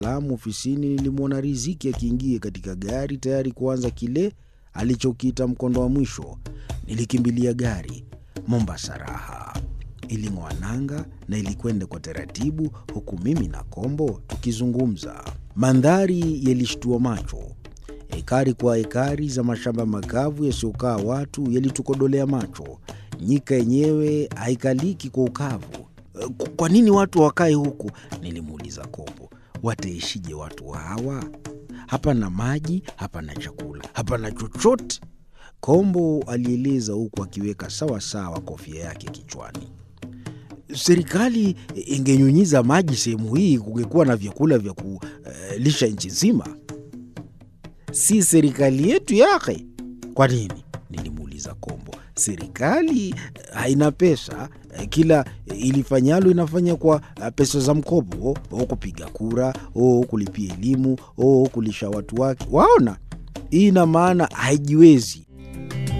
Salamu ofisini nilimwona Riziki akiingia katika gari tayari kuanza kile alichokiita mkondo wa mwisho. Nilikimbilia gari. Mombasa raha iling'oa nanga na ilikwenda kwa taratibu, huku mimi na Kombo tukizungumza. Mandhari yalishtua macho. Ekari kwa ekari za mashamba makavu yasiyokaa watu yalitukodolea macho. Nyika yenyewe haikaliki kwa ukavu. Kwa nini watu wakae huku? Nilimuuliza Kombo. Wataishije watu hawa? Hapana maji, hapana chakula, hapana chochote. Kombo alieleza huku akiweka sawa sawa kofia yake kichwani. Serikali ingenyunyiza maji sehemu hii, kungekuwa na vyakula vya kulisha nchi nzima. Si serikali yetu yake? Kwa nini? Nilimuuliza Kombo. Serikali haina pesa, kila ilifanyalo inafanya kwa pesa za mkopo, o kupiga kura, o kulipia elimu, o kulisha watu wake. Waona, hii ina maana haijiwezi.